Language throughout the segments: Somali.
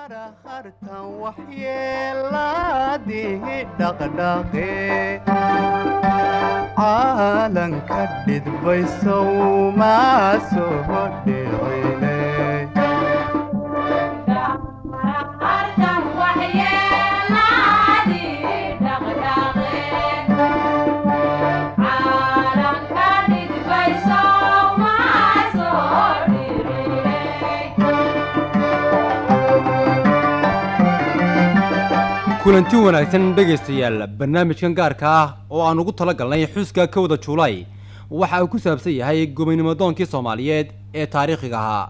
hartan waxyeelaadihi dhaqdhaqe caalanka dhidbaysow maa soo dhicine kulanti wanaagsan dhegaystayaal barnaamijkan gaarka ah oo aan ugu tala galnay xuska kowda juulaay waxa uu ku saabsan yahay gobanimodoonkii soomaaliyeed ee taariikhiga ahaa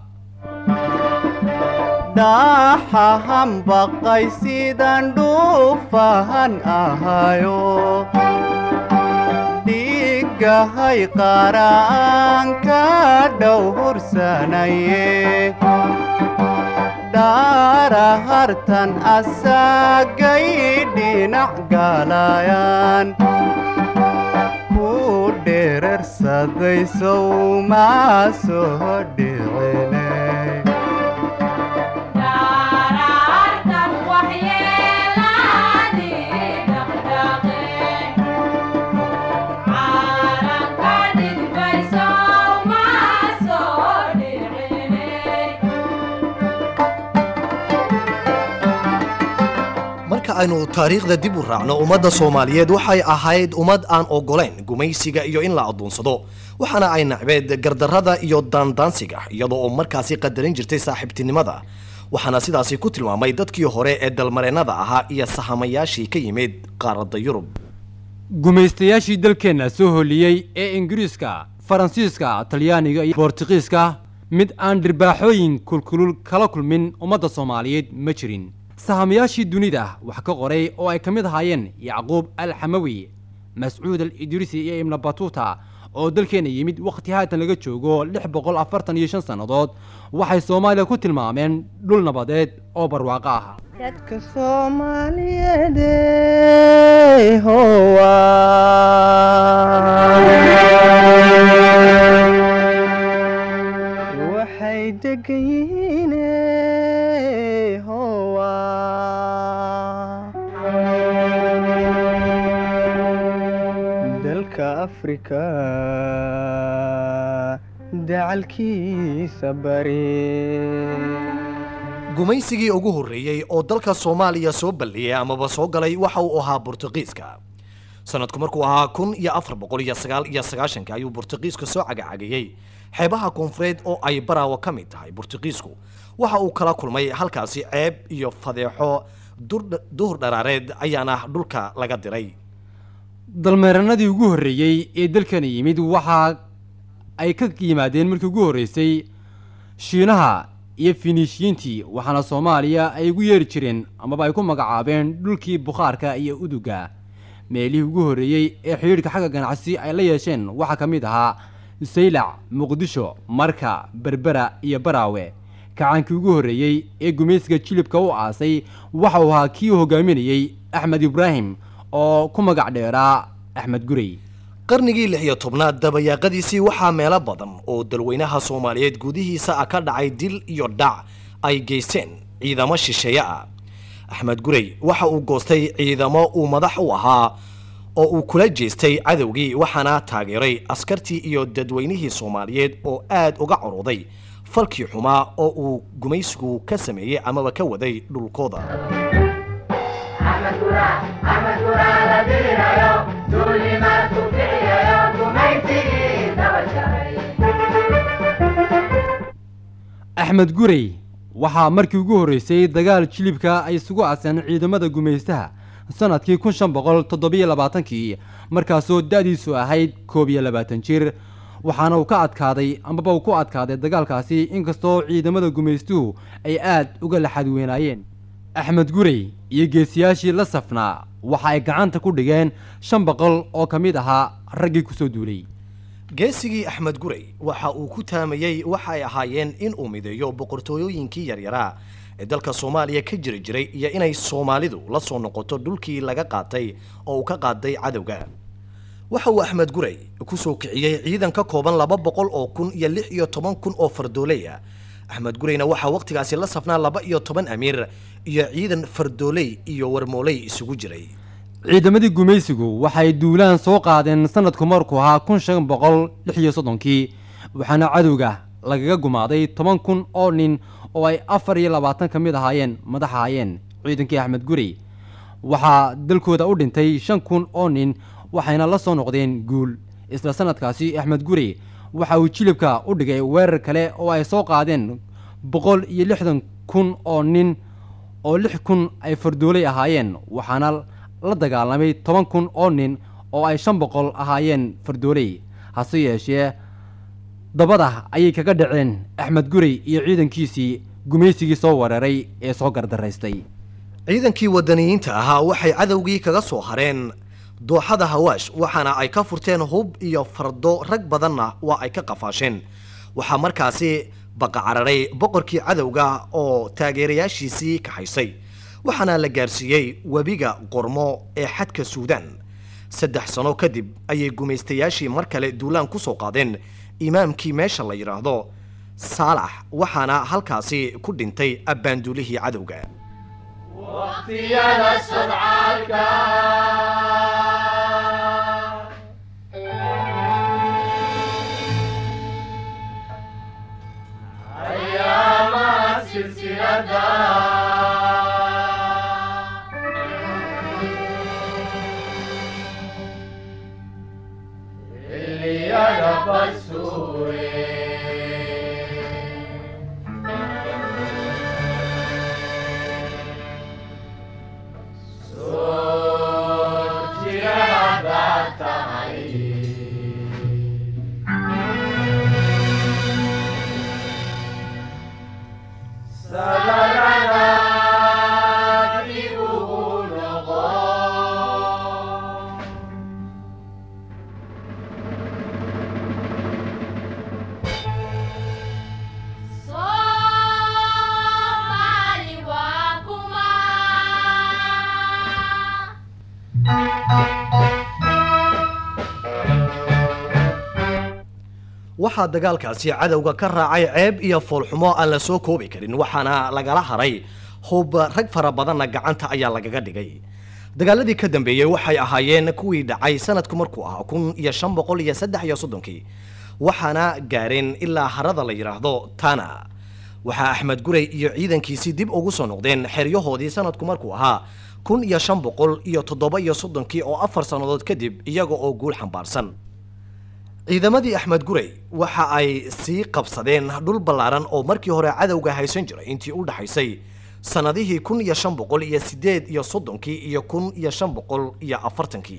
dhaxahan baqay sidaan dhuufahan ahayo dhiigahay qaraan ka dhow hursanaye dhaara hartan asagay dhinac galayaan ku dherarsaday sow maa soo dhicine marka aynu taariikhda dib u raacno ummadda soomaaliyeed waxay ahayd ummad aan ogolayn gumaysiga iyo in la addoonsado waxaana ay nacbeed gardarrada iyo daandaansiga iyadoo oo markaasi qadarin jirtay saaxiibtinimada waxaana sidaasi ku tilmaamay dadkii hore ee dalmareennada ahaa iyo sahamayaashii ka yimid qaaradda yurub gumaystayaashii dalkeenna soo holiyey ee ingiriiska faransiiska talyaaniga iyo boortiqiiska mid aan dhirbaaxooyin kulkulul kala kulmin ummadda soomaaliyeed ma jirin sahamayaashii dunida wax ka qoray oo ay ka mid ahaayeen yacquub al xamawi mascuud al idriisi iyo ibna batuuta oo dalkeena yimid wakhti haatan laga joogo lix boqol afartan iyo shan sannadood waxay soomaaliya ku tilmaameen dhul nabadeed oo barwaaqo ah dadka soomaaliyeed howa waxay degan yihiin howa dalka afrika dacalkiisa bari gumaysigii ugu horreeyey oo dalka soomaaliya soo balliyey amaba soo galay waxa uu ahaa burtuqiiska sanadku markuu ahaa kun iyo afar boqol iyo sagaal iyo sagaashanka ayuu burtuqiiska soo cagacagayey xeebaha koonfureed oo ay baraawo ka mid tahay burtuqiisku waxa uu kala kulmay halkaasi ceeb iyo fadeexo dur- duhur dharaareed ayaana dhulka laga diray dalmeeranadii ugu horreeyey ee dalkana yimid waxa ay ka yimaadeen markii ugu horreysay shiinaha iyo finiishiyiintii waxaana soomaaliya ay ugu yeeri jireen amaba ay ku magacaabeen dhulkii bukhaarka iyo uduga meelihii ugu horreeyey ee xidhiidhka xagga ganacsi ay la yeesheen waxaa ka mid ahaa saylac muqdisho marka berbera iyo baraawe kacaankii ugu horreeyey ee gumaysiga jilibka u aasay waxa uu ahaa kii hogaaminayey axmed ibraahim oo ku magac dheeraa axmed gurey qarnigii lix iyo tobnaad dabayaaqadiisii waxaa meelo badan oo dalweynaha soomaaliyeed gudihiisa ah ka dhacay dil iyo dhac ay geysteen ciidamo shisheeye ah axmed gurey waxa uu goostay ciidamo uu madax u ahaa oo uu kula jeestay cadowgii waxaana taageeray askartii iyo dadweynihii soomaaliyeed oo aad uga carooday falkii xumaa oo uu gumaysigu ka sameeyey amaba ka waday dhulkooda axmed gurey waxaa markii ugu horreysay dagaal jilibka ay isugu aaseen ciidamada gumaystaha sanadkii kun shan boqol toddobiyo labaatankii markaasoo da-diisu ahayd koob iyo labaatan jir waxaana uu ka adkaaday amaba uu ku adkaaday dagaalkaasi inkastoo ciidamada gumaystuhu ay aad uga laxadweynaayeen axmed gurey iyo geesiyaashii la safnaa waxa ay gacanta ku dhigeen shan boqol oo ka mid ahaa raggii kusoo duulay geesigii axmed gurey waxa uu ku taamayey waxay ahaayeen in uu mideeyo boqortooyooyinkii yaryaraa ee dalka soomaaliya ka jiri jiray iyo inay soomaalidu la soo noqoto dhulkii laga qaatay oo uu ka qaaday cadowga waxa uu axmed gurey kusoo kiciyey ciidan ka kooban laba boqol oo kun iyo lix iyo toban kun oo fardooley ah axmed gureyna waxaa wakhtigaasi la safnaa laba iyo toban amiir iyo ciidan fardooley iyo warmooley isugu jiray ciidamadii gumaysigu waxay duulaan soo qaadeen sanadku markuu ahaa kun shan boqol lix iyo soddonkii waxaana cadowga lagaga gumaaday toban kun oo nin oo ay afar iyo labaatan ka mid ahaayeen madax ahaayeen ciidankii axmed gurey waxaa dalkooda u dhintay shan kun oo nin waxayna la soo noqdeen guul isla sanadkaasi axmed gurey waxa uu jilibka u dhigay weerar kale oo ay soo qaadeen boqol iyo lixdan kun oo nin oo lix kun ay fardooley ahaayeen waxaana la dagaalamay toban kun oo nin oo ay shan boqol ahaayeen fardooley hase yeeshee dabada ayay kaga dhaceen axmed gurey iyo ciidankiisii gumaysigii soo weeraray ee soo gardaraystay ciidankii wadaniyiinta ahaa waxay cadowgii kaga soo hareen dooxada hawaash waxaana ay ka furteen hub iyo fardo rag badanna waa ay ka qafaasheen waxaa markaasi baqacararay boqorkii cadowga oo taageerayaashiisii kaxaysay waxaana la gaarsiiyey webiga qormo ee xadka suudaan saddex sano kadib ayay gumaystayaashii mar kale duulaan ku soo qaadeen imaamkii meesha la yidhaahdo saalax waxaana halkaasi ku dhintay abbaanduulihii cadowga waqtiyada sodcaalka ayaamaha silsilada xilliyada basuure Somali waa kuma waxaa dagaalkaasi cadowga ka raacay ceeb iyo foolxumo aan la soo koobi karin waxaana lagala haray hub rag fara badanna gacanta ayaa lagaga dhigay dagaaladii ka dambeeyey waxay ahaayeen kuwii dhacay sanadku markuu ahaa kun iyo shan boqol iyo saddex iyo soddonkii waxaana gaareen ilaa harada la yidhaahdo tana waxaa axmed gurey iyo ciidankiisii dib ugu soo noqdeen xeryahoodii sanadku markuu ahaa kun iyo shan boqol iyo toddoba iyo soddonkii oo afar sannadood kadib iyaga oo guul xambaarsan ciidamadii axmed gurey waxa ay sii qabsadeen dhul ballaaran oo markii hore cadowga haysan jiray intii u dhaxaysay sannadihii kun iyo shan boqol iyo siddeed iyo soddonkii iyo kun iyo shan boqol iyo afartankii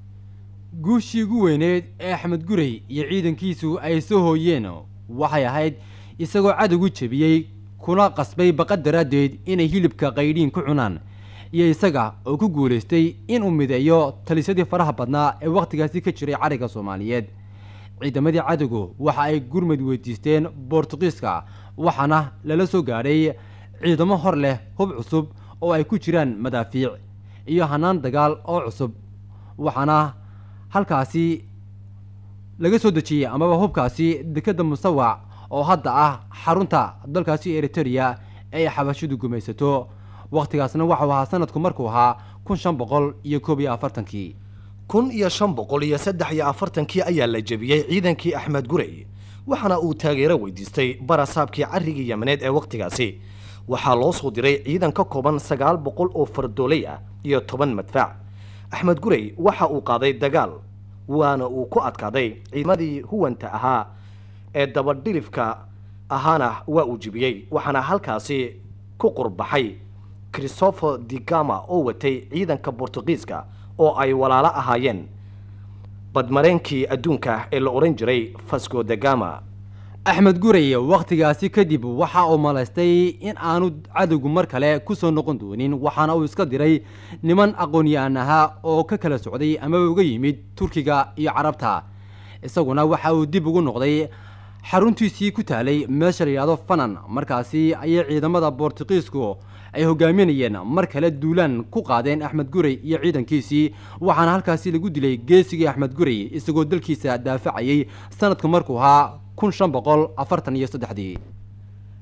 guushii ugu weyneed ee axmed gurey iyo ciidankiisu ay soo hooyeen waxay ahayd isagoo cadowgu jebiyey kuna qasbay baqa daraaddeed inay hilibka qaydhiin ku cunaan iyo isaga oo ku guulaystay inuu mideeyo talisyadii faraha badnaa ee wakhtigaasi ka jiray cariga soomaaliyeed ciidamadii cadowgu waxa ay gurmad weydiisteen boortuqiiska waxaana lala soo gaadhay ciidamo hor leh hub cusub oo ay ku jiraan madaafiic iyo hanaan dagaal oo cusub waxaana halkaasi laga soo dejiyey amaba hubkaasi dekadda musawac oo hadda ah xarunta dalkaasi eritereya ee ay xabashidu gumaysato wakhtigaasna waxau ahaa sanadku markuu ahaa kun shan boqol iyo koob iyo afartankii kun iyo shan boqol iyo saddex iyo afartankii ayaa la jebiyey ciidankii axmed gurey waxaana uu taageero weydiistay barasaabkii carrigii yamaneed ee wakhtigaasi waxaa loo soo diray ciidan ka kooban sagaal boqol oo fardooley ah iyo toban madfaac axmed gurey waxa uu qaaday dagaal waana uu ku adkaaday ciidamadii huwanta ahaa ee dabadhilifka ahaana waa uu jebiyey waxaana halkaasi ku qurbaxay christopher digama oo watay ciidanka bortugiiska oo ay walaalo ahaayeen badmareenkii adduunka ee la odhan jiray fasco da gama axmed gurey wakhtigaasi kadib waxa uu malaystay in aanu cadowgu mar kale ku soo noqon doonin waxaana uu iska diray niman aqoon-yahan ahaa oo ka kala socday ama uga yimid turkiga iyo carabta isaguna waxa uu dib ugu noqday xaruntiisii ku taalay meesha la yidhahdo fanan markaasi ayay ciidamada boortuqiisku ay hogaaminayeen mar kale duulaan ku qaadeen axmed gurey iyo ciidankiisii waxaana halkaasi lagu dilay geesigii axmed gurey isagoo dalkiisa daafacayay sanadku markuu ahaa kun shan boqol afartan iyo saddexdii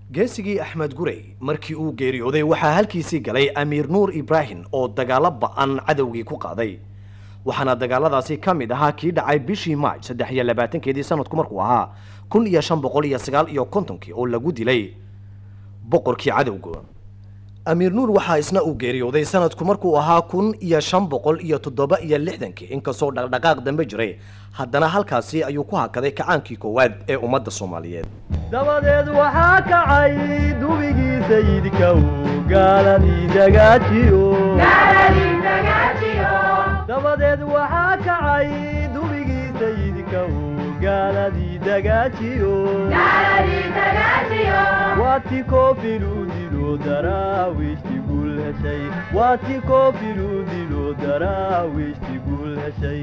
geesigii axmed gurey markii uu geeriyooday waxaa halkiisii galay amiir nuur ibraahim oo dagaalo ba-an cadowgii ku qaaday waxaana dagaaladaasi ka mid ahaa kii dhacay bishii maaj saddex iyo labaatankeedii sanadku markuu ahaa kun iyo shan boqol iyo sagaal iyo kontonkii oo lagu dilay boqorkii cadowga amiir nuur waxaa isna uu geeriyooday sanadku markuu ahaa kun iyo shan boqol iyo toddoba iyo lixdankii inkastoo dhaqdhaqaaq dambe jiray haddana halkaasi ayuu ku hakaday kacaankii koowaad ee ummadda soomaaliyeed dabadeed waxaa kacay dubigii sayidka uu gaaladii dagaajiyo dabadeed waxaa kacay dubigii sayidka uu gaaladii dagaajiyo waati koofiluu dilo daraawiishti guul heshay waati koofiluu dilo daraawiishti guul heshay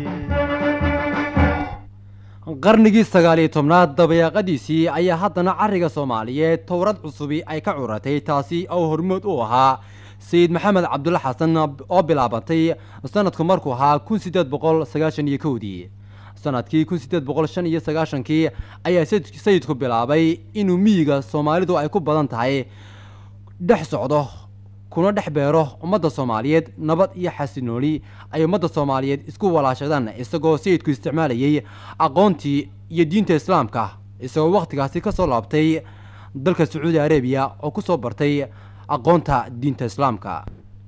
qarnigii sagaal iyo tobnaad dabayaaqadiisii ayaa haddana cariga soomaaliyeed towrad cusubi ay ka curatay taasi oo hormood u ahaa sayid maxamed cabdulla xasan oo bilaabantay sanadku markuu ahaa kun sideed boqol sagaashan iyo kowdii sanadkii kun sideed boqol shan iyo sagaashankii ayaa sayid- sayidku bilaabay inuu miyiga soomaalidu ay ku badan tahay dhex socdo kuna dhex beero ummadda soomaaliyeed nabad iyo xasinooli ay ummadda soomaaliyeed isku walaashadaan isagoo sayidku isticmaalayay aqoontii iyo diinta islaamka isagoo wakhtigaasi ka soo laabtay dalka sacuudi arabiya oo ku soo bartay aqoonta diinta islaamka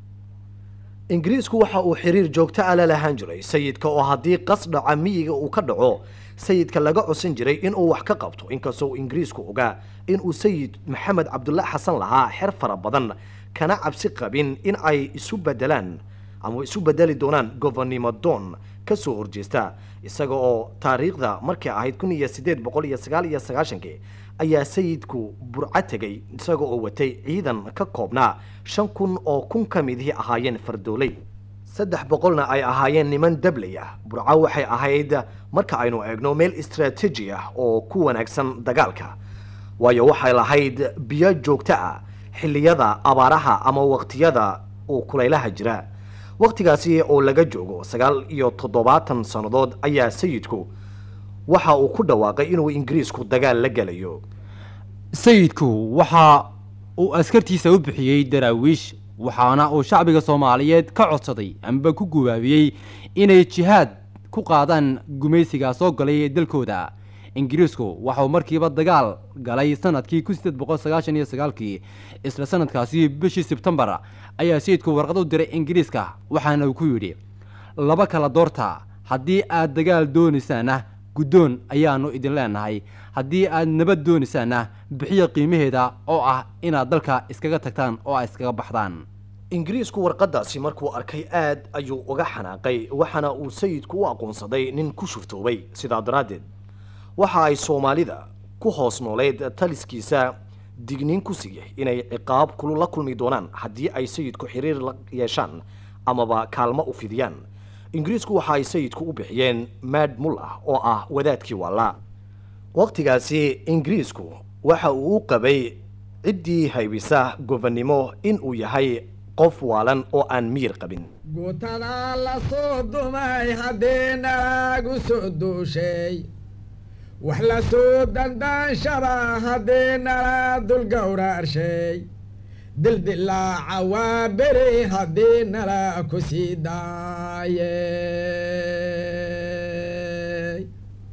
ingiriisku waxa uu xiriir joogto ah la lahaan jiray sayidka oo haddii qas dhaca miyiga uu ka dhaco sayidka laga cosan jiray inuu wax ka qabto inkastoo uu ingiriisku ogaa inuu sayid maxamed cabdulla xasan lahaa xer fara badan kana cabsi qabin in ay isu bedelaan ama isu bedeli doonaan gobonnimo doon ka soo horjeesta isaga oo taariikhda markay ahayd kun iyo sideed boqol iyo sagaal iyo sagaashankii ayaa sayidku burco tegay isaga oo watay ciidan ka koobnaa shan kun oo kun ka midihii ahaayeen fardooley saddex boqolna ay ahaayeen niman dabley ah burco waxay ahayd marka aynu eegno meel istaraatiiji ah oo ku wanaagsan dagaalka waayo waxay lahayd biyo joogto ah xilliyada abaaraha ama waqtiyada uu kulaylaha jira waqtigaasi oo laga joogo sagaal iyo toddobaatan sannadood ayaa sayidku waxa uu ku dhawaaqay inuu ingiriisku dagaal la gelayo sayidku waxa uu askartiisa u bixiyey daraawiish waxaana uu shacbiga soomaaliyeed ka codsaday amba ku gubaabiyey inay jihaad ku qaadaan gumaysiga soo galay dalkooda ingiriisku waxa uu markiiba dagaal galay sanadkii kun sideed boqol sagaashan iyo sagaalkii isla sanadkaasi bishii sebtembar ayaa sayidku warqad u diray ingiriiska waxaana uu ku yidhi laba kala doorta haddii aad dagaal doonaysaana guddoon ayaanu idin leenahay haddii aad nabad doonaysaana bixiya qiimaheeda oo ah inaad dalka iskaga tagtaan oo aad iskaga baxdaan ingiriisku warqadaasi markuu arkay aad ayuu uga xanaaqay waxaana uu sayidku u aqoonsaday nin ku shuftoobay sidaa daraaddeed waxa ay soomaalida ku hoos nooleed taliskiisa digniin ku siiyey inay ciqaab kulu la kulmi doonaan haddii ay sayidku xiriir la yeeshaan amaba kaalmo u fidiyaan ingiriisku waxa ay sayidku u bixiyeen mad mullah oo ah wadaadkii waallaa waqtigaasi ingiriisku waxa uu u qabay ciddii haybisa gobonnimo in uu yahay qof waalan oo aan miyir qabin gutada la soo dumay haddii nalagu soo duushay wax la soo dandaanshaba haddii nala dul gowraarshay dildilaaca waa beri haddii nala ku sii daayey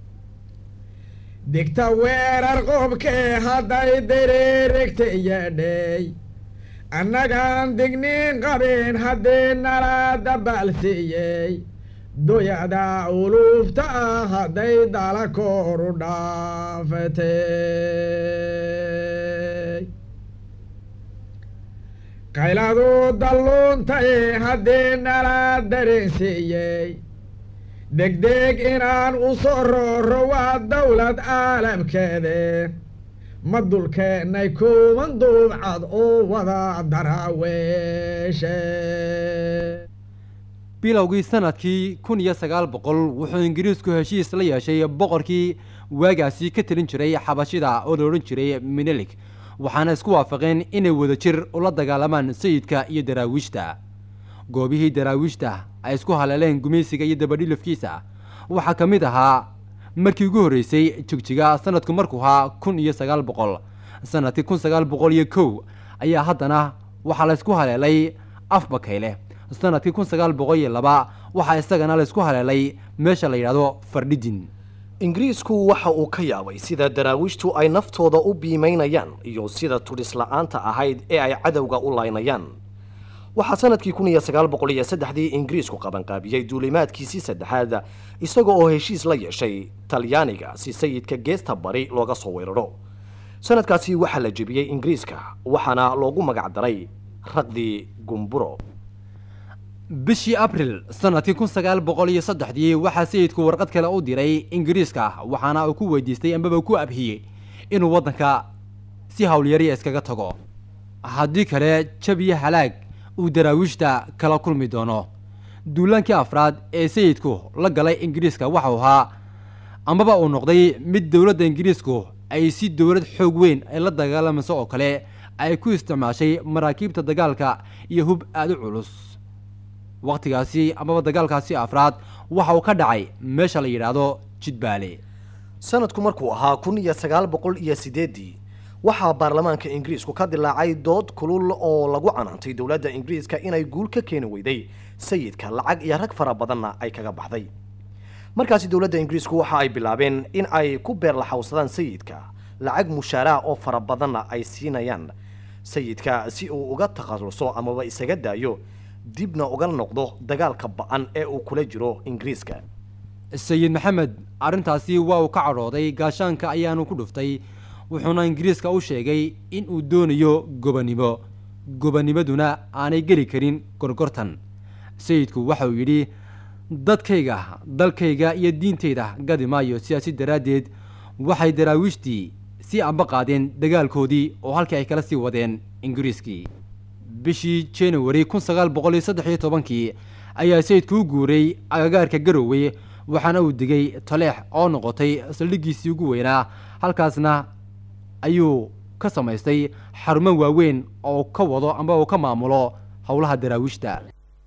digta weerar qobkee hadday diriirigta yeedhay annagaan digniin qabin haddii nala dabaal siiyey doyada uluufta ah hadday dala kooru dhaafatay qayladu dalluuntay haddii nala dareensiiyey degdeg inaan u soo rooro waa dawlad caalamkeede ma dulkeennay kuwan duubcad oo wada daraaweeshe bilowgii sanadkii kun iyo sagaal boqol wuxuu ingiriisku heshiis la yeeshay boqorkii waagaasi ka talin jiray xabashida oo la odhan jiray minelik waxaana isku waafaqeen inay wadajir ula dagaalamaan sayidka iyo daraawiishta goobihii daraawiishta ay isku haleeleen gumaysiga iyo dabadhilifkiisa waxaa ka mid ahaa markii ugu horreysay jigjiga sanadku markuu ahaa kun iyo sagaal boqol sanadkii kun sagaal boqol iyo kow ayaa haddana waxaa laysku haleelay afbakayle sanadkii kun sagaal boqol iyo laba waxaa isagana laysku haleelay meesha la yidhahdo fardhidin ingiriisku waxa uu ka yaabay sida daraawiishtu ay naftooda u biimaynayaan iyo sida tudhis la-aanta ahayd ee ay cadowga u laynayaan waxaa sanadkii kun iyo sagaal boqol iyo saddexdii ingiriisku qabanqaabiyey duulimaadkiisii saddexaad isaga oo heshiis la yeeshay talyaaniga si sayidka geesta bari looga soo weeraro sanadkaasi waxaa la jebiyey ingiriiska waxaana loogu magac daray raqdii gumburo bishii abril sanadkii kun sagaal boqol iyo saddexdii waxaa sayidku warqad kale u diray ingiriiska waxaana uu ku weydiistay ambaba ku abhiyey inuu waddanka si howlyariya iskaga tago haddii kale jabiyo halaag uu daraawiishta kala kulmi doono duulaankii afraad ee sayidku la galay ingiriiska waxau ahaa amaba uu noqday mid dowladda ingiriisku ay si dowlad xoog weyn ay la dagaalamayso oo kale ay ku isticmaashay maraakiibta dagaalka iyo hub aada u culus wakhtigaasi amaba dagaalkaasi afraad waxa uu ka dhacay meesha la yidhaahdo jidbaale sanadku markuu ahaa kun iyo sagaal boqol iyo sideedii waxaa baarlamaanka ingiriisku ka dilaacay dood kulul oo lagu canaantay dowladda ingiriiska inay guul ka keeni weyday sayidka lacag iyo rag fara badanna ay kaga baxday markaasi dowladda ingiriisku waxa ay bilaabeen in ay ku beerlaxawsadaan sayidka lacag mushaaraha oo fara badanna ay siinayaan sayidka si uu uga takhaluso amaba isaga daayo dibna uga noqdo dagaalka ba-an ee uu kula jiro ingiriiska sayid maxamed arrintaasi waa uu ka cadhooday gaashaanka ayaanu ku dhuftay wuxuuna ingiriiska u sheegay in uu doonayo gobonimo gobonimaduna aanay geli karin gorgortan sayidku waxa uu yidhi dadkayga dalkayga iyo diintayda gadi maayo sidaasi daraaddeed waxay daraawiishtii sii amba qaadeen dagaalkoodii oo halkii ay kala sii wadeen ingiriiskii bishii january kun sagaal boqol iyo saddex iyo tobankii ayaa sayidku u guuray agagaarka garowe waxaana uu degay taleex oo noqotay saldhiggiisii ugu weynaa halkaasna ayuu ka samaystay xarumo waaweyn oo ka wado amba uu ka maamulo howlaha daraawiishta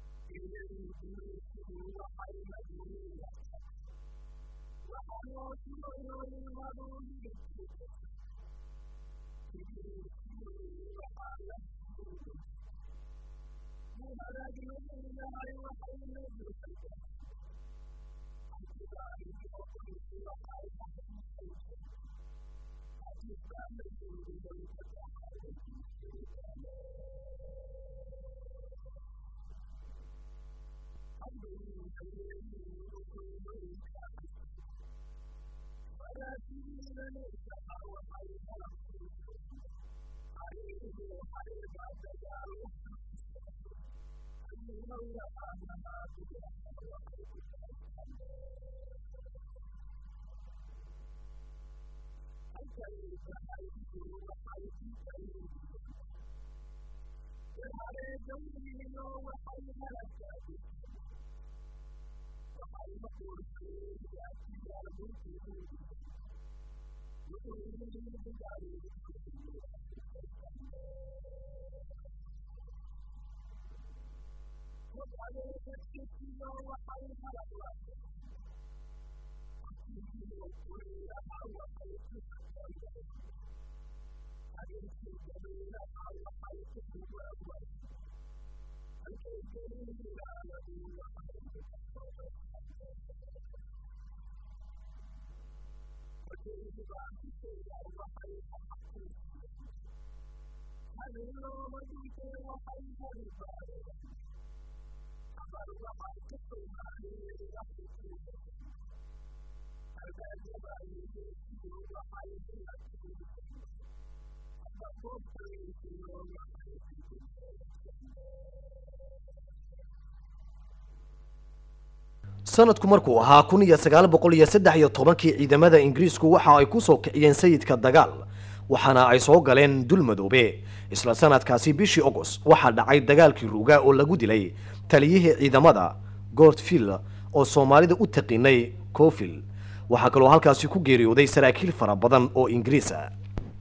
sanadku markuu ahaa kun iyo sagaal boqol iyo saddex iyo tobankii ciidamada ingiriisku waxa ay ku soo kiciyeen sayidka dagaal waxaana ay soo galeen dul madoobe isla sanadkaasi bishii agost waxaa dhacay dagaalkii ruuga oo lagu dilay taliyihii ciidamada gortfield oo soomaalida u taqiinay cofil waxaa kaloo halkaasi ku geeriyooday saraakiil fara badan oo ingiriis ah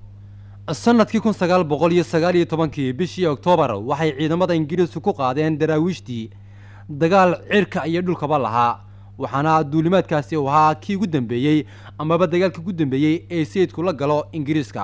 sanadkii kun sagaal boqol iyo sagaal iyo tobankii bishii oktoobar waxay ciidamada ingiriisku ku qaadeen daraawiishtii dagaal cirka iyo dhulkaba lahaa waxaana duulimaadkaasi uu ahaa kii ugu dambeeyey amaba dagaalkii ugu dambeeyey ee sayidku la galo ingiriiska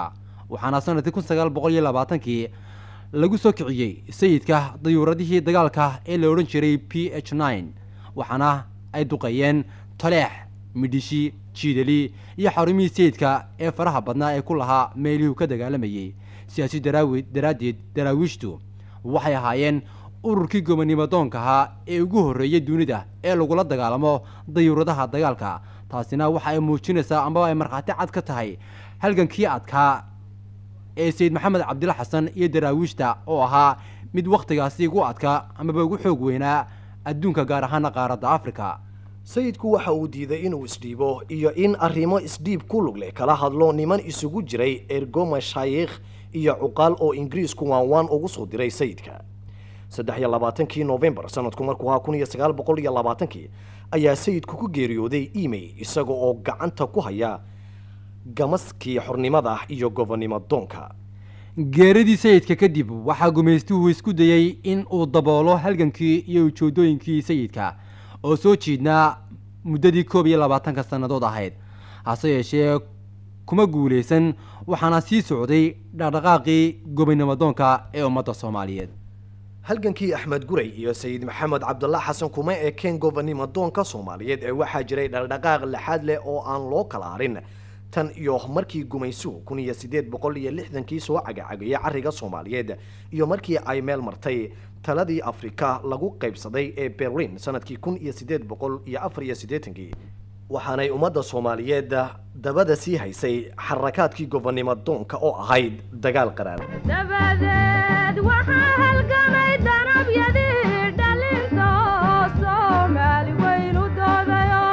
waxaana sanadkii kun sagaal boqol iyo labaatankii lagu soo kiciyey sayidka dayuuradihii dagaalka ee la odhan jiray p h nine waxaana ay duqeeyeen taleex midhishi jiidali iyo xarumihii sayidka ee faraha badnaa ee ku lahaa meelihuu ka dagaalamayey siyaasi daraawi daraaddeed daraawiishtu waxay ahaayeen ururkii gobonimo doonka ahaa ee ugu horreeyey dunida ee lagula dagaalamo dayuuradaha dagaalka taasina waxa ay muujinaysaa amaba ay markhaati cad ka tahay halgankii adkaa ee sayid maxamed cabdilla xasan iyo daraawiishta oo ahaa mid wakhtigaasi ugu adkaa amaba ugu xoog weynaa adduunka gaar ahaana qaaradda afrika sayidku waxa uu diiday inuu isdhiibo iyo in arrimo isdhiib ku lug leh kala hadlo niman isugu jiray ergo mashaayikh iyo cuqaal oo ingiriisku waanwaan ugu soo diray sayidka saddex iyo labaatankii novembar sanadku markuu ahaa kun iyo sagaal boqol iyo labaatankii ayaa sayidku ku geeriyooday emay isaga oo gacanta ku haya gamaskii xornimada iyo gobonimo doonka geeradii sayidka kadib waxaa gumaystuhu isku dayey in uu daboolo halgankii iyo ujoodooyinkii sayidka oo soo jiidnaa muddadii koob iyo labaatanka sannadood ahayd hase yeeshee kuma guulaysan waxaana sii socday dhaqdhaqaaqii gobonimo doonka ee ummadda soomaaliyeed halgankii axmed guray iyo sayid maxamed cabdullah xasan kuma ekeen gobonimo doonka soomaaliyeed ee waxaa jiray dhaqdhaqaaq lixaad leh oo aan loo kala harin tan iyo markii gumaysuhu kun iyo sideed boqol iyo lixdankii soo cagacagayay carriga soomaaliyeed iyo markii ay meel martay taladii afrika lagu qaybsaday ee berlin sanadkii kun iyo sideed boqol iyo afar iyo siddeetankii waxaanay ummadda soomaaliyeed dabada sii haysay xarakaadkii gobonimo doonka oo ahayd dagaal qaraar dabadeed waxaa halgamay danabyadii dhalinta oo soomaali weyn u doodayo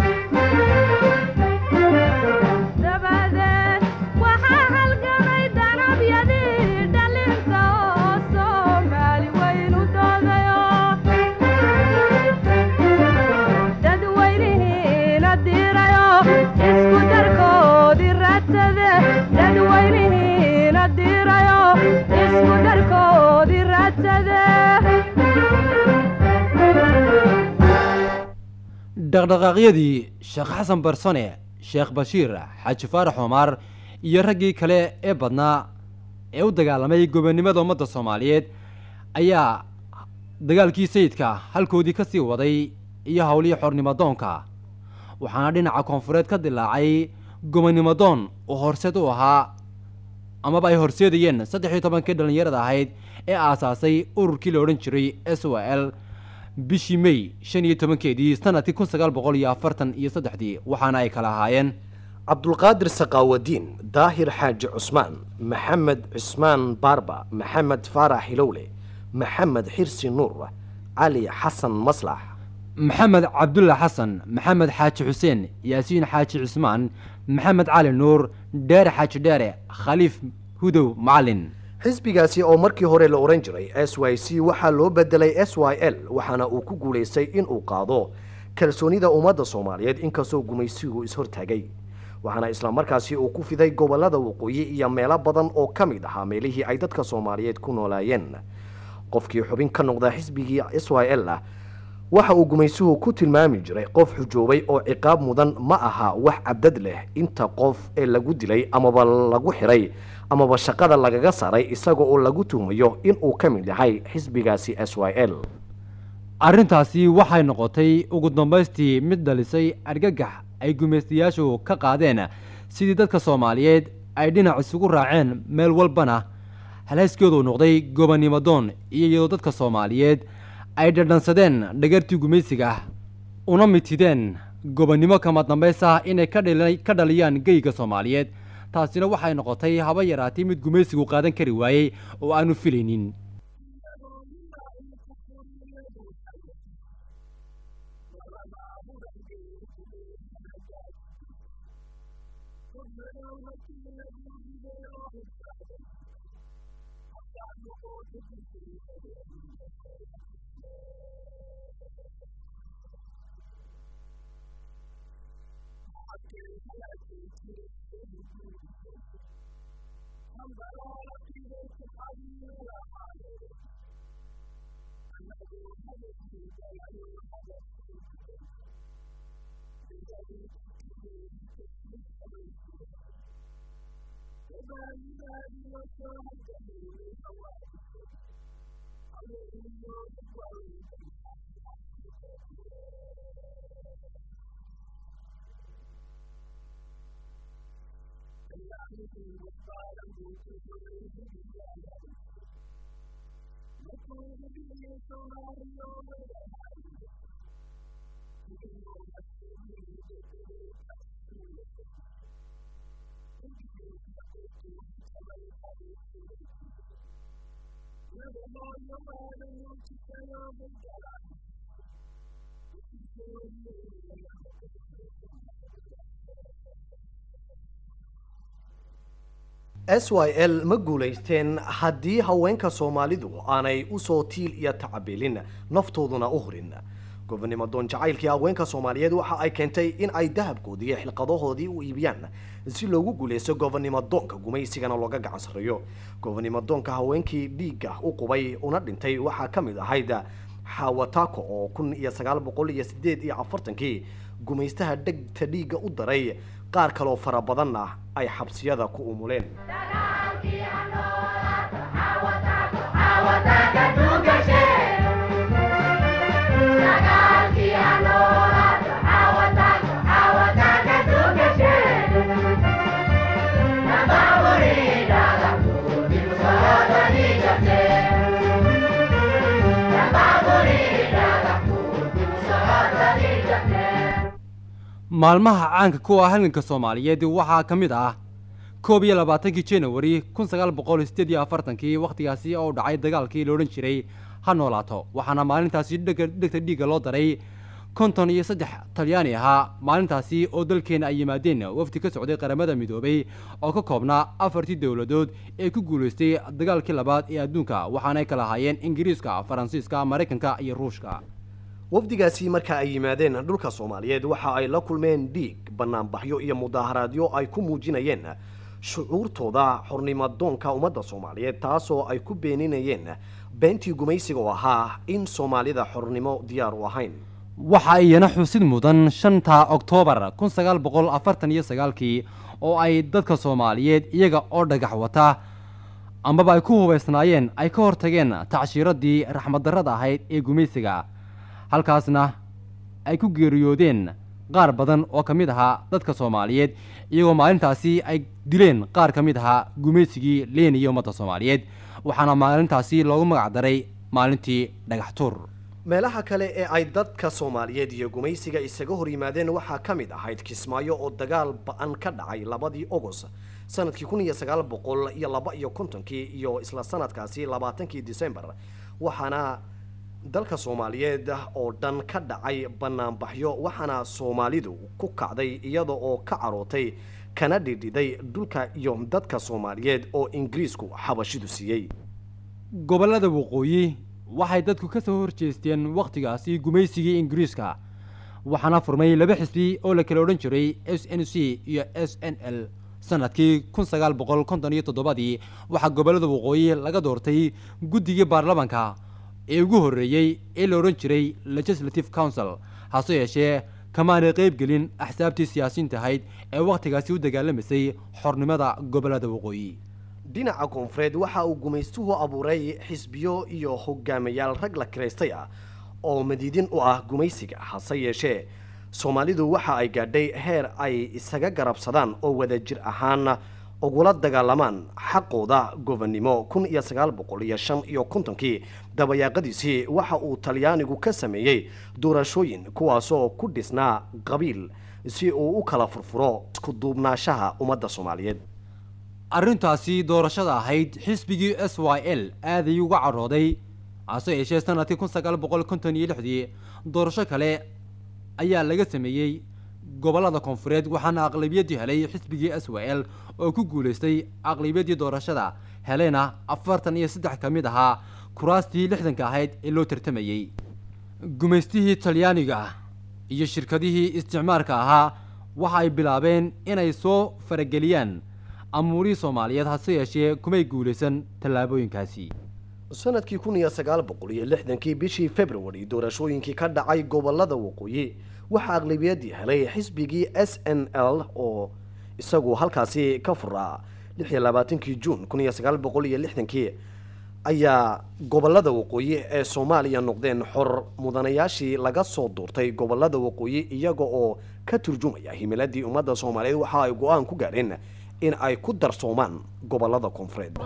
dabadeed waxaa halgamay danabyadii dhalinta oo soomaali weyn u doodayo dadweynihiina diirayo isku darkoodii raadsade dadweynihiina diirayo isku darkoodii raadsade dhaqdhaqaaqyadii sheekh xasan barsane sheekh bashiir xaaji faarax omar iyo raggii kale ee badnaa ee u dagaalamay gobonimada ummadda soomaaliyeed ayaa dagaalkii sayidka halkoodii ka sii waday iyo howlihii xornimo doonka waxaana dhinaca koonfureed ka dilaacay gobonimo doon oo horseed u ahaa amaba ay horseedayeen saddex iyo tobankii dhallinyarada ahayd ee aasaasay ururkii la odhan jiray s o l bishii may shan iyo tobankeedii sanadkii kun sagaal boqol iyo afartan iyo saddexdii waxaana ay kala ahaayeen cabdulqaadir saqaawadiin daahir xaaji cusmaan maxamed cusmaan baarba maxamed faarax hilowle maxamed xirsi nuur cali xasan maslax maxamed cabdulla xasan maxamed xaaji xuseen yaasiin xaaji cusmaan maxamed cali nuur dheere xaaji dheere khaliif hudow macalin xisbigaasi oo markii hore la ohan jiray s y c waxaa loo bedelay s y l waxaana uu ku guulaystay inuu qaado kalsoonida ummadda soomaaliyeed inkastoo gumaysigu ishortaagay waxaana islamarkaasi uu ku fiday gobolada waqooyi iyo meelo badan oo ka mid ahaa meelihii ay dadka soomaaliyeed ku noolaayeen qofkii xubin ka noqda xisbigii s y l ah waxa uu gumaysuhu ku tilmaami jiray qof xujoobay oo ciqaab mudan ma aha wax cadad leh inta qof ee lagu dilay amaba lagu xiray amaba shaqada lagaga saaray isaga oo lagu tuhmayo inuu ka mid yahay xisbigaasi s y l arrintaasi waxay noqotay ugu dambaystii mid dhalisay argagax ay gumaystayaashu ka qaadeen sidii dadka soomaaliyeed ay dhinac isugu raaceen meel walbana halhayskoodu noqday gobonimo doon iyo iyadoo dadka soomaaliyeed ay dhadhansadeen dhagartii gumaysiga ah una mitideen gobonnimo kama dambays ah inay ka dhali- ka dhaliyaan geyga soomaaliyeed taasina waxay noqotay haba yaraatay mid gumaysigu qaadan kari waayey oo aanu filaynin s y l ma guulaysteen haddii haweenka soomaalidu aanay usoo tiil iyo tacabeelin naftooduna u hurin gobonimo doon jacaylkii haweenka soomaaliyeed waxa ay keentay in ay dahabkoodii iyo xilqadahoodii u iibiyaan si loogu guulaysto gobonimo doonka gumaysigana looga gacan sarreeyo gobonimo doonka haweenkii dhiigga u qubay una dhintay waxaa ka mid ahayd xawatako oo kun iyo sagaal boqol iyo sideed iyo afartankii gumaystaha dhegta dhiigga u daray qaar kaloo fara badanna ay xabsiyada ku umuleen maalmaha caanka ku ah halganka soomaaliyeed waxaa ka mid ah koob iyo labaatankii januari kun sagaal boqol sideed iyo afartankii wakhtigaasi oo dhacay dagaalkii la odhan jiray ha noolaato waxaana maalintaasi dhega dhegta dhiigga loo daray konton iyo saddex talyaani ahaa maalintaasi oo dalkeena ay yimaadeen wafdi ka socday qaramada midoobay oo ka koobnaa afartii dowladood ee ku guulaystay dagaalkii labaad ee adduunka waxaanay kala ahaayeen ingiriiska faransiiska maraykanka iyo ruushka wafdigaasi marka ay yimaadeen dhulka soomaaliyeed waxa ay la kulmeen dhiig banaanbaxyo iyo mudaaharaadyo ay ku muujinayeen shucuurtooda xornimadoonka ummadda soomaaliyeed taasoo ay ku beeninayeen beentii gumaysiga oo ahaa in soomaalida xornimo diyaar u ahayn waxa iyana xusid mudan shanta oktoobar kun sagaal boqol afartan iyo sagaalkii oo ay dadka soomaaliyeed iyaga oo dhagax wata amaba ay ku hubaysnaayeen ay ka hortageen tacshiiradii raxmaddarrada ahayd ee gumaysiga halkaasna ay ku geeriyoodeen qaar badan oo ka mid ahaa dadka soomaaliyeed iyagoo maalintaasi ay dileen qaar ka mid ahaa gumaysigii leenaya ummadda soomaaliyeed waxaana maalintaasi loogu magac daray maalintii dhagax tuur meelaha kale ee ay dadka soomaaliyeed iyo gumaysiga isaga hor yimaadeen waxaa ka mid ahayd kismaayo oo dagaal ba-an ka dhacay labadii ogos sanadkii kun iyo sagaal boqol iyo laba iyo kontonkii iyo isla sanadkaasi labaatankii december waxaana dalka soomaaliyeed oo dhan ka dhacay banaanbaxyo waxaana soomaalidu ku kacday iyada oo ka carootay kana dhidhiday dhulka iyo dadka soomaaliyeed oo ingiriisku xabashidu siiyey gobollada waqooyi waxay dadku ka soo horjeesteen wakhtigaasi gumaysigii ingiriiska waxaana furmay laba xisbi oo la kala odhan jiray s n c iyo s n l sanadkii kun sagaal boqol konton iyo toddobadii waxaa gobollada waqooyi laga doortay guddigii baarlamanka ee ugu horreeyey ee la odhan jiray legislative council hase yeeshee kamaanay qaybgelin axsaabtii siyaasiyiinta ahayd ee wakhtigaasi u dagaalamaysay xornimada gobollada waqooyi dhinaca koonfureed waxa uu gumaystuhu abuuray xisbiyo iyo hogaamayaal rag la kiraystay ah oo madiidin u ah gumaysiga hase yeeshee soomaalidu waxa ay gaadhay heer ay isaga garabsadaan oo wadajir ahaan ugula dagaalamaan xaqooda gobonnimo kun iyo sagaal boqol iyo shan iyo kontonkii dabayaaqadiisii waxa uu talyaanigu ka sameeyey doorashooyin kuwaasoo ku dhisnaa qabiil si uu u kala furfuro isku duubnaashaha ummadda soomaaliyeed arrintaasi doorashada ahayd xisbigii s y l aaday uga cadhooday hase yeeshee sanadkii kun sagaal boqol konton iyo lixdii doorasho kale ayaa laga sameeyey gobollada koonfureed waxaana aqlabiyaddii helay xisbigii s y l oo ku guulaystay aqlabiyaddii doorashada helena afartan iyo saddex ka mid ahaa kuraastii lixdanka ahayd ee loo tartamayey gumaystihii talyaaniga iyo shirkadihii isticmaalka ahaa waxa ay bilaabeen inay soo farageliyaan amuurihii soomaaliyeed hase yeeshee kumay guulaysan tallaabooyinkaasi sanadkii kun iyo sagaal boqol iyo lixdankii bishii february doorashooyinkii ka dhacay gobolada waqooyi waxaa aqlabiyadii helay xisbigii s n l oo isagu halkaasi ka furaa lix iyo labaatankii juun kun iyo sagaal boqol iyo lixdankii ayaa gobolada waqooyi ee soomaaliya noqdeen xor mudanayaashii laga soo duurtay gobolada waqooyi iyaga oo ka turjumaya himiladii ummadda soomaaliyeed waxa ay go-aan ku gaadheen in ay ku darsoomaan gobolada koonfureed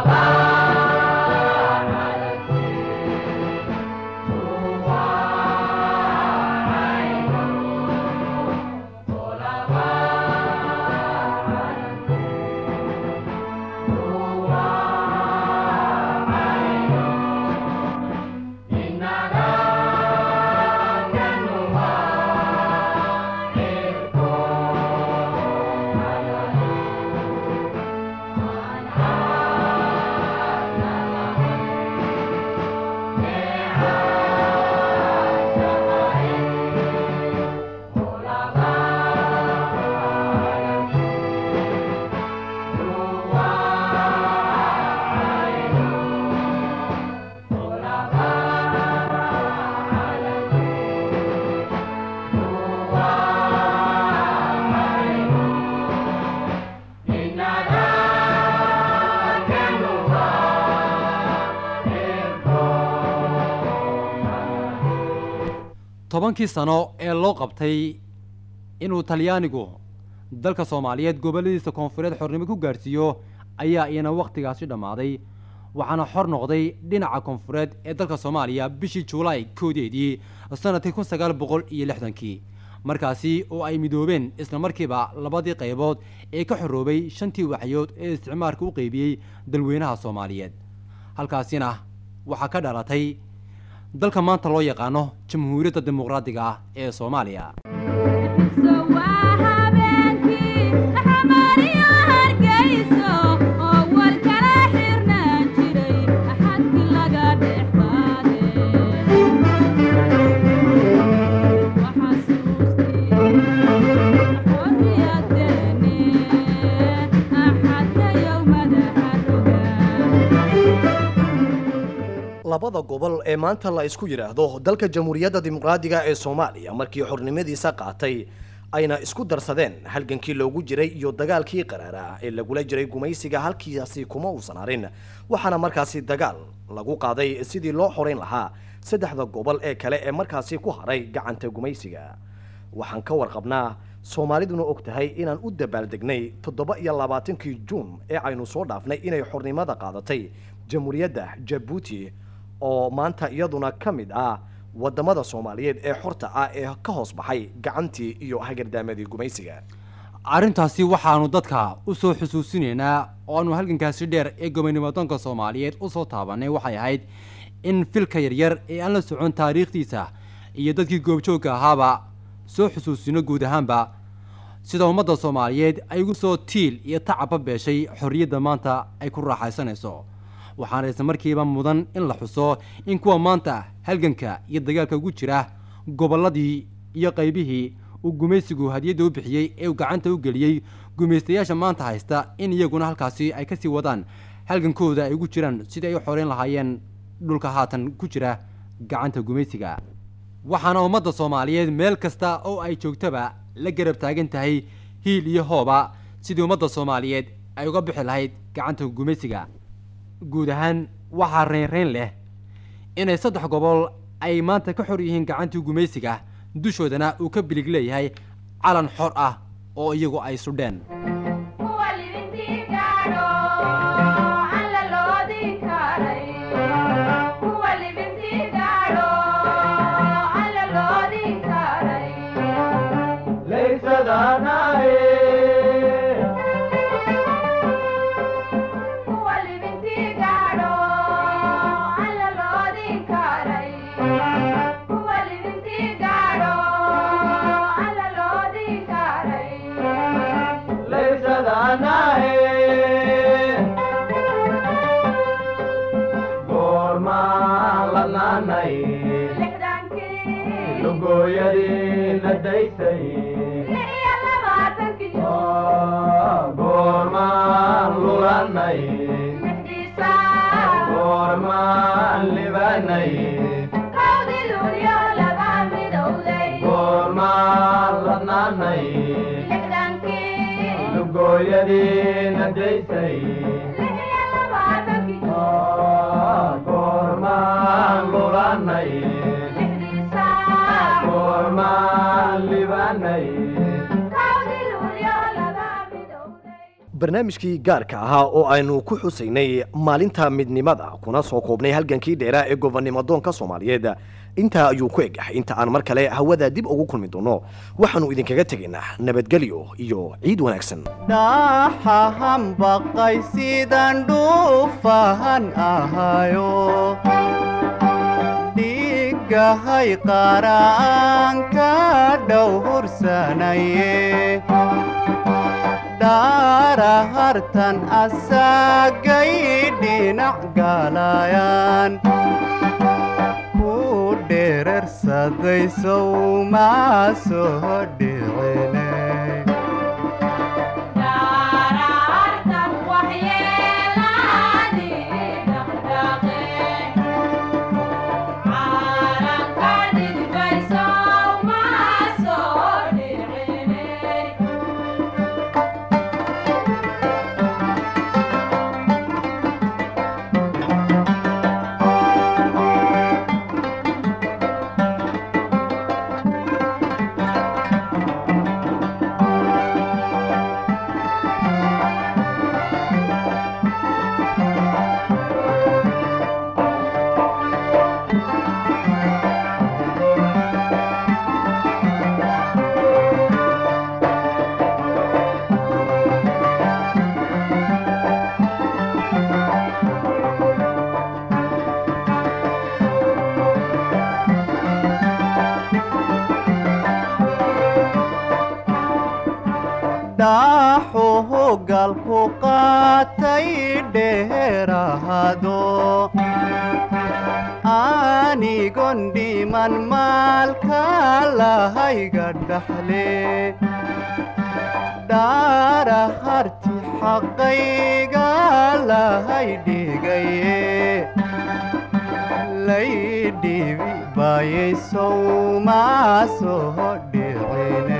tobankii sano ee loo qabtay inuu talyaanigu dalka soomaaliyeed gobolladiisa koonfureed xornimo ku gaadhsiiyo ayaa iyana wakhtigaasi dhammaaday waxaana xor noqday dhinaca koonfureed ee dalka soomaaliya bishii juulaay koodeedii sanadkii kun sagaal boqol iyo lixdankii markaasi oo ay midoobeen isla markiiba labadii qaybood ee ka xoroobay shantii waxyood ee isticmaalka u qeybiyey dalweynaha soomaaliyeed halkaasina waxaa ka dhalatay dalka maanta loo yaqaano jamhuuriyadda dimuqraadiga ah ee soomaaliya labada gobol ee maanta la isku yidhaahdo dalka jamhuuriyadda dimuqraadiga ee soomaaliya markii xornimadiisa qaatay ayna isku darsadeen halgankii loogu jiray iyo dagaalkii qaraara ee lagula jiray gumaysiga halkiiasi kuma uusan harin waxaana markaasi dagaal lagu qaaday sidii loo xoreyn lahaa saddexda gobol ee kale ee markaasi ku haray gacanta gumaysiga waxaan ka warqabnaa soomaaliduna og tahay inaan u dabaaldegnay toddoba iyo labaatankii juun ee aynu soo dhaafnay inay xornimada qaadatay jamhuuriyadda jabuuti oo maanta iyaduna ka mid ah wadamada soomaaliyeed ee xorta ah ee ka hoos baxay gacantii iyo hagardaamadii gumaysiga arrintaasi waxaanu dadka u soo xusuusinaynaa oo aanu halgankaasi dheer ee gobonimodoonka soomaaliyeed usoo taabanay waxay ahayd in filka yaryar ee aan la socon taariikhdiisa iyo dadkii goobjoogka ahaaba soo xusuusino guud ahaanba sida ummadda soomaaliyeed ay ugu soo tiil iyo tacabba beeshay xorriyadda maanta ay ku raaxaysanayso waxaana isla markiiba mudan in la xuso in kuwa maanta halganka iyo dagaalka ugu jira gobolladii iyo qaybihii uu gumaysigu hadiyadda u bixiyey ee uu gacanta u geliyey gumaystayaasha maanta haysta in iyaguna halkaasi ay kasii wadaan halgankooda ay ugu jiraan sidii ay u xoreyn lahaayeen dhulka haatan ku jira gacanta gumaysiga waxaana ummadda soomaaliyeed meel kasta oo ay joogtaba la garab taagan tahay hiil iyo hooba sidii ummadda soomaaliyeed ay uga bixi lahayd gacanta gumaysiga guud ahaan waxaa reynreyn leh inay saddex gobol ay maanta ka xor yihiin gacantii gumaysiga dushoodana uu ka bilig leeyahay calan xor ah oo iyagu ay sudheen Goormaan hooyadiina daysay goormaan lulanay goormaan libanay barnaamijkii gaarka ahaa oo aynu ku xusaynay maalinta midnimada kuna soo koobnay halgankii dheeraa ee gobonnimo doonka soomaaliyeed intaa ayuu ku eg inta aan mar kale hawada dib ugu kulmi doono waxaanu idinkaga tegaynaa nabadgelyo iyo ciid wanaagsan dhaxahan baqay sidaan dhuufahan ahayo dhigahay qaraan ka dhowhursanaye dhaarahartan asagay dhinac galayaan ku dherarsaday sow maa soo dhicine dhaaxuhu galku qaatay dheerahado anigon dhiman maalka lahayga dhaxle dhaara harti xaqayga lahay dhigaye lay dhibi bayay sow maa soo dhicine